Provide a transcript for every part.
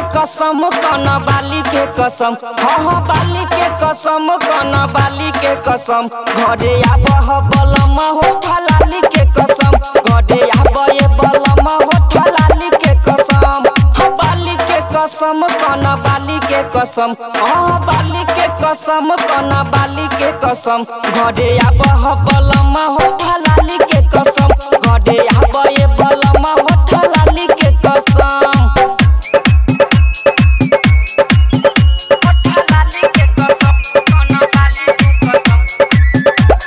कसम कन बाली के कसम हाँ हाँ बाली के कसम कन बाली के कसम घरे आबह बलम होठा लाली के कसम घरे आबे बलम होठा लाली के कसम हाँ बाली के कसम कन बाली के कसम हाँ बाली के कसम कन बाली के कसम घरे आबह बलम होठा लाली के कसम घरे आबे बलम होठा लाली के कसम होठा लाली के कसम कन बाली के कसम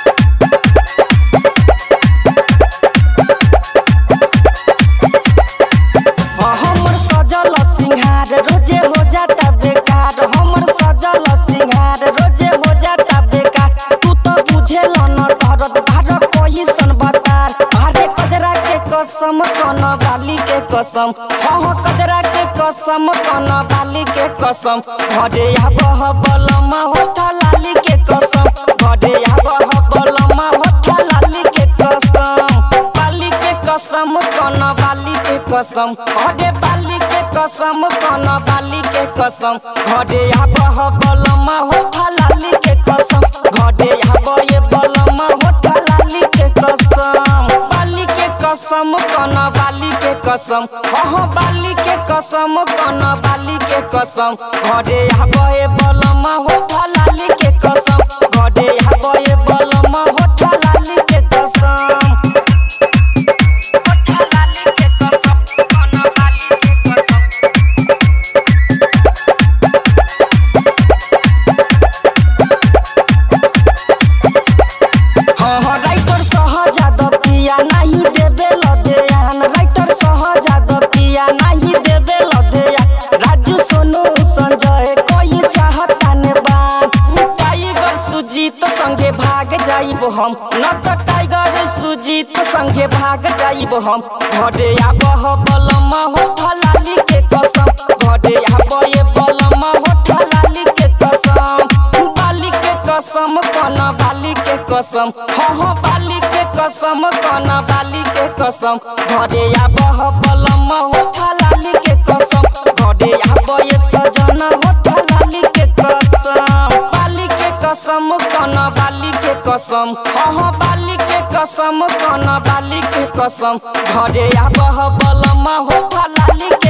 हमर सजल सिंहार रोजे हो जाता बेकार हमर सजल सिंहार रोजे हो जाता बेकार तू तो बुझेल न दर्द भार कोइसन बतार अरे कजरा के कसम कन बाली के कसम हाँ हाँ कजरा के कसम कन बाली के कसम घरे आबह बलम होठा लाली के कसम घरे आबह बलम होठा लाली के कसम बाली के कसम कन बाली के कसम घरे बाली के कसम कन बाली के कसम घरे आबह बलम होठा लाली के कसम घरे आबे बलम होठा लाली के कसम बाली के कसम कन बाली के कसम हाँ हाँ बाली के कसम कन बाली के कसम घरे आबे बलम होठा लाली के कसम घरे आबे बलम होठा लाली के कसम होठा लाली के कसम कन बाली के कसम हाँ हाँ राइटर सहजाद पिया नहीं देबे लदेयान राइटर सहजाद पिया नहीं देबे लदेयान राजू सोनू संजय कोई चाहता ने बान टाइगर सुजीत संगे भाग जाइब हम न तो टाइगर सुजीत संगे भाग जाइब हम घरे आबह बलम होठा लाली के कसम घरे आबे बलम होठा लाली के कसम बाली के कसम कन बाली के कसम हाँ हाँ बाली के कसम कन बाली के कसम घरे आबह बलम होठा लाली के कसम घरे आबे सजना होठा लाली के कसम बाली के कसम कन बाली के कसम हाँ हाँ बाली के कसम कन बाली के कसम घरे आबह बलम होठा लाली